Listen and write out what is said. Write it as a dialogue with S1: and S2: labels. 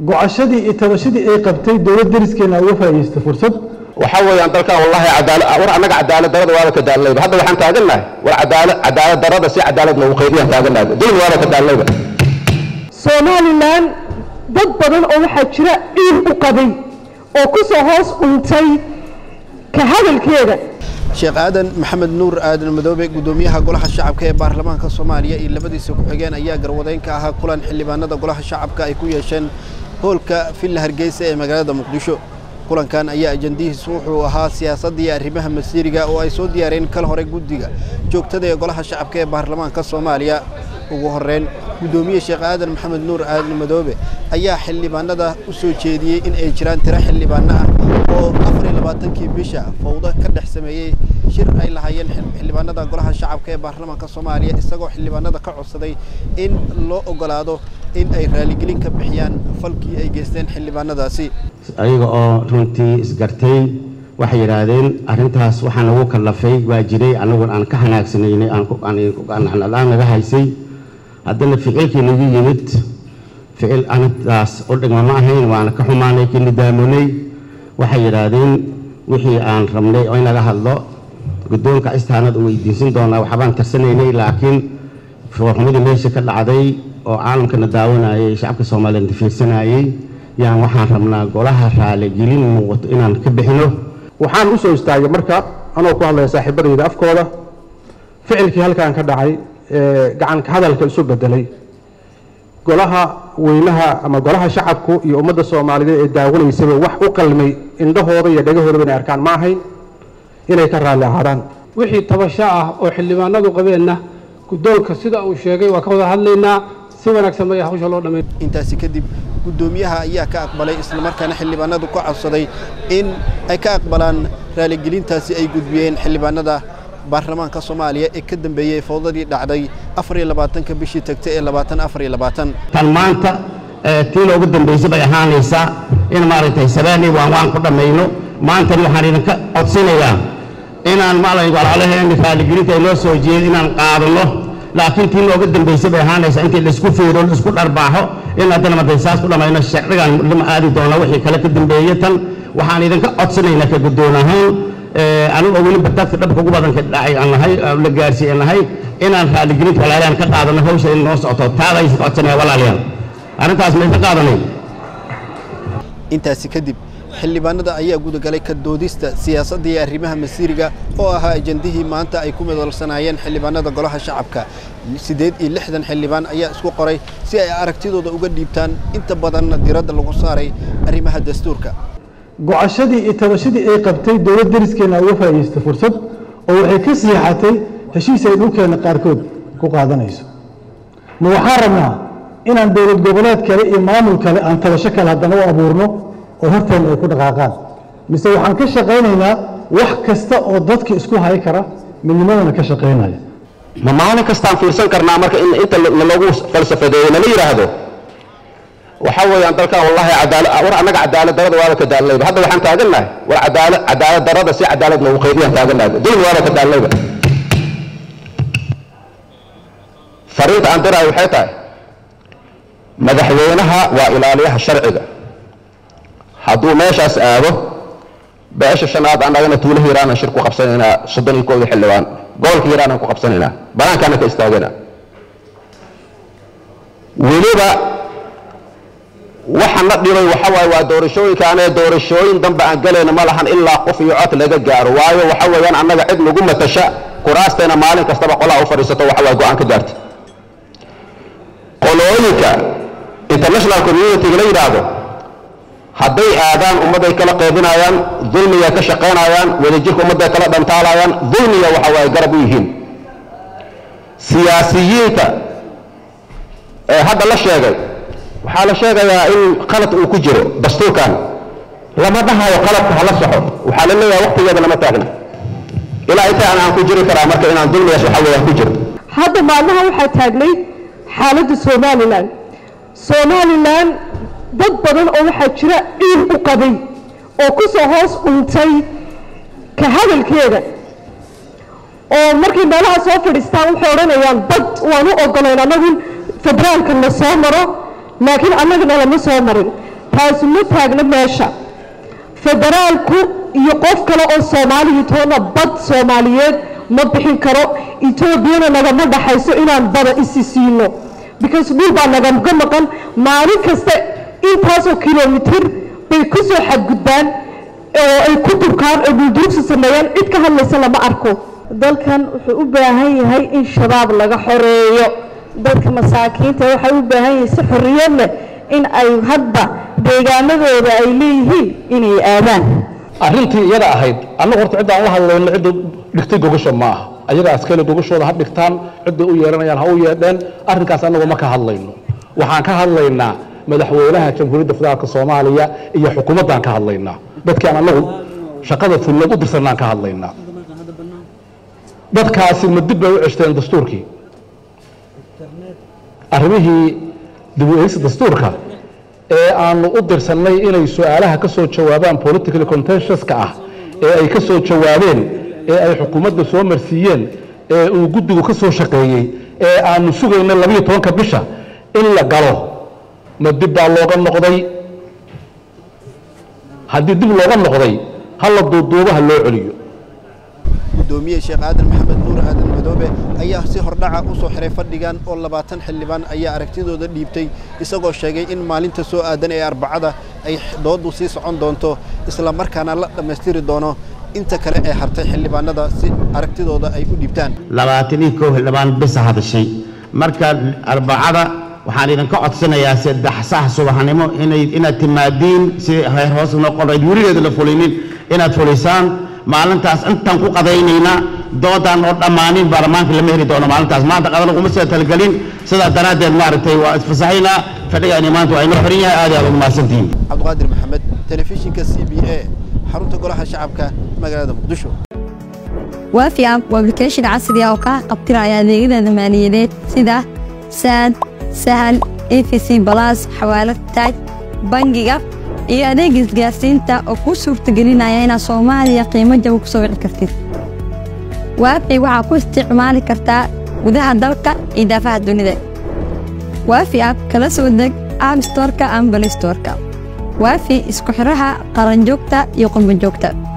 S1: gocashadii iyo tabashadii ay qabtay dowlad deriskeena uga faa'iidaystay fursad
S2: waxaa weeyaan dalkan wallahi cadaala war annaga cadaalad darada waaba ka daalnayba hadda waxaan taagannahay war cadaala cadaalad darada si cadaalad noogu qaydiyaan taagannahay dulmi waaba ka daalnayba
S3: somalilan dad badan oo waxaa jira ciil u qabay oo ku soo hoos dhuntay ka hadalkeeda
S4: sheekh aadan maxamed nuur aadan madoobe gudoomiyaha golaha shacabka ee baarlamaanka soomaaliya iyo labadiisa ku-xigeen ayaa garwadeyn ka ahaa kulan xildhibaanada golaha shacabka ay ku yeesheen hoolka villa hargeysa ee magaalada muqdisho kulankan ayaa ajandihiisu wuxuu ahaa siyaasadda iyo arrimaha masiiriga oo ay soo diyaareen kal hore guddiga joogtada ee golaha shacabka ee baarlamaanka soomaaliya ugu horreyn guddoomiye sheekh aadan maxamed nuur aadan madoobe ayaa xildhibaanada u soo jeediyey in ay jiraan tiro xildhibaano ah oo afar iyo labaatankii bisha fawdo ka dhex sameeyey shir ay lahaayeen xildhibaanada golaha shacabka ee baarlamaanka soomaaliya isagoo xildhibaanada ka codsaday in loo ogolaado in ay raaligelin ka bixiyaan falkii ay geysteen xildhibaanadaasi
S5: ayaga oo runtii isgartay waxay yidhaahdeen arrintaas waxaa nagu kallafay waa jiray annagun aan ka hanaagsanayna aan naga haysay haddana ficilkii nagu yimid ficil arintaas u dhigma ma ahayn waana ka xumaanay ka nidaamonay waxay yidhaahdeen wixii aan rabnay oo inaga hadlo guddoonka istaanad u weydiinsan doonaa waxbaan tarsanaynay laakiin foorxumadii meesha ka dhacday oo caalamkana daawanayay shacabka soomaaliyeed fiirsanayay yaan waxaan rabnaa golaha raaligelin muuqato inaan ka bixino
S1: waxaan u soo istaagay marka anoo ku hadlaya saaxiibadayda afkooda ficilkii halkan ka dhacay ee gacanka hadalka isu bedelay golaha weynaha ama golaha shacabku iyo ummadda soomaaliyeed ee daawanaysaba wax u qalmay indhahooda iyo dhagahoodaba inay arkaan ma ahayn inay ka raalli ahaadaan
S6: wixii tabasho ah oo xildhibaanadu qabeenna guddoonka sida uu sheegay waa ka wada hadlaynaa si wanaagsan bay hawsha loo dhammayn
S4: intaasi kadib guddoomiyaha ayaa ka aqbalay islamarkaana xildhibaanadu ka codsaday in ay ka aqbalaan raaligelintaasi ay gudbiyeen xildhibaanada baarlamaanka soomaaliya ee ka dambeeyey fowdadii dhacday afar iyo labaatanka bishii tagtay ee labaatan afar iyo labaatan
S5: tan maanta tii loogu dambaysay bay ahaanaysaa in maaragtay sabaani waan waan ku dhammayno maantani waxaan idinka codsanayaa inaan maaragtay walaalaheen raaligelinta ay noo soo jeedin inaan qaadano laakiin tii looga dambaysay bay ahaanaysaa intii laisku fiiro laisku dharbaaxo in haddana markay saas ku dhammayno sharcigan lama aadi doona wixii kale ka dambeeye tan waxaan idinka codsanaynaa ka guddoon ahaan anigu oo weliba dadka dhabka ugu badanka dhacay aan nahay la gaarsiiye nahay inaan raaligelinta walaalahan ka qaadano hawsha in noo socoto taadaysa ka codsanaya walaalayaal arrintaas maysa qaadanay
S4: intaasi kadib xildhibaanada ayaa gudagalay ka doodista siyaasadda iyo arrimaha masiiriga oo ahaa ajandihii maanta ay ku midolsanaayeen xildhibaanada golaha shacabka siddeed iyo lixdan xildhibaan ayaa isku qoray si ay aragtidooda uga dhiibtaan inta badanna diradda lagu saaray arrimaha dastuurka
S1: gocashadii iyo tabashadii ay qabtay dowlad deriskeena uga faa'iidaystay fursad oo waxay ka siixatay heshiis ay dhulkeenna qaarkood ku qaadanayso ma waxaan rabnaa inaan dowlad goboleed kale iyo maamul kale aan tabasho kale haddana u abuurno oo horteenna ay ku dhaqaaqaan mise waxaan ka shaqaynaynaa wax kasta oo dadka isku hay kara midnimadana ka shaqaynaya
S2: ma maalin kastaan fiirsan karnaa marka in inta nalagu falsafadeeyo nala yidhaahdo waxaa weeyaan dalkan wallahi cadaala war annaga cadaalad darada waaba ka daalnayba hadda waxaan taagannahay war cadaala cadaalad darada si cadaalad noogu qaydiyaan taagannahay dulmi waaba ka daalnayba fariinta aan diraayo waxay tahay madaxweynaha waa ilaaliyaha sharciga hadduu meeshaas aado beesha shanaad annagana tuulo hiiraanan shir ku qabsanaynaa soddon iyo kooda xildhibaan gobolka hiiraanan ku qabsanaynaa banaankaana ka istaagana weliba waxa na dhibay waxa waaye waa doorashooyinkaanee doorashooyin dambe aan galayna ma lahan ilaa qof iyo cod laga gaaro waayo waxa weeyaan annaga cid nagu matasha kuraasteena maalin kastaba qolaha u fadhiisato waxa waay go-aan ka gaarta qolooyinka international community-ga la yidhaahdo hadday aadaan ummadday kala qaybinayaan dulmigay ka shaqaynayaan wadajirka ummadday kala dhantaalayaan dulmiga waxa waaye garab u yihiin siyaasiyiinta ee hadda la sheegay waxaa la sheegayaa in qalad uu ku jiro dastuurkan lama dhahayo qaladka hala soxo waxaa la leeyahay waqtigeeda lama taagna ilaa inta aan aan ku jiri karaa marka inaan dulmigaas waxa weeyaan ku jiro
S3: hadda maalmaha waxaa taagnay xaaladda somalilan somalilan dad badan oo waxaa jira ciil u qabay oo ku soo hoos dhuntay ka hadalkeeda oo markay meelaha soo fadhiistaan waxay odhanayaan bad waan u ogolayn annagu federaalka na soo maro laakiin annagana lama soo marin taasu ma taagna meesha federaalku iyo qof kale oo soomaaliya toona bad soomaaliyeed ma bixin karo etoobiyana nagama dhaxayso inaan bada isi siino because dhul baa nagaga maqan maalin kasta intaasoo kilomitir bay ku soo xadgudbaan oo ay ku durkaan oo duldurugsi sameeyaan cid ka hadlaysa lama arko
S7: dalkan wuxuu u baahan yahay in shabaab laga xoreeyo dadka masaakiinta waxay u baahan yihiin si xorriyad leh in ay hadba deegaanadooda ay leeyihiin inay aadaan
S8: arrintii iyada ahayd annagu horta cidda aan la hadlayno cidda dhigtay gogasha ma aha ayagaa iskale gogashooda ha dhigtaan cidday u yeeranayaan ha u yeedheen arrinkaas annagu ma ka hadlayno waxaan ka hadlaynaa madaxweynaha jamhuuriyadda federaalka soomaaliya iyo xukuumaddaan ka hadlaynaa dadkaan annagu shaqada fulneed u dirsanaan ka hadlaynaa dadkaasi ma dib bay u ceshteen dastuurkii arrimihii dib u eegista dastuurka ee aanu u dirsannay inay su-aalaha ka soo jawaabaan political contentioska ah ee ay ka soo jawaabeen ee ay xukuumadda soo marsiiyeen ee uu guddigu ka soo shaqeeyey ee aanu sugayna labiyo tobanka bisha in la galo ma dib baa looga noqday haddii dib looga noqday ha la duuduubo ha loo celiyo
S4: gudoomiye sheekh aadan maxamed nuur aadan madoobe ayaa si hordhaca u soo xiray fadhigan oo labaatan xildhibaan ayaa aragtidooda dhiibtay isagoo sheegay in maalinta soo aadan ee arbacada ay doodu sii socon doonto isla markaana la dhammaystiri doono inta kale ee hartay xildhibaanada si aragtidooda ay u dhiibtaan
S5: labaatan iyo kow xildhibaan bisa hadashay marka arbacada waxaan idinka codsanayaa saddex sax subaxnimo inay inaad timaadiin si heer hoos noo qorayd weligeeda la fulinin inaad fulisaan maalintaas intaan ku qadaynaynaa doodaan oo dhammaanin baarlamaanka lama heli doono maalintaas maanta qadana kuma soo talgelin sidaa daraaddeed maaragtay waa isfasaxaynaa fadhigaani maanta waa inoo xiran yahay aad iyo aad ugu mahadsantihiin
S4: cabdiqaadir maxamed telefishinka c b a xarunta golaha shacabka magaalada muqdisho
S9: waafi app waa application casri ah oo kaa qabtiraya adeegyada maaliyadeed sida saad sahal efc balas xawaalad taaj bangiga iyo adeeg isgaarsiinta oo kuu suurtagelinaya inaad soomaaliya qiimo jaba ku soo wici kartid waafi waxaa ku isticmaali kartaa gudaha dalka iyo daafaha dunida waafi app kala soo deg app storka ama balistorka waafi isku xiraha qaranjoogta iyo qurbanjoogta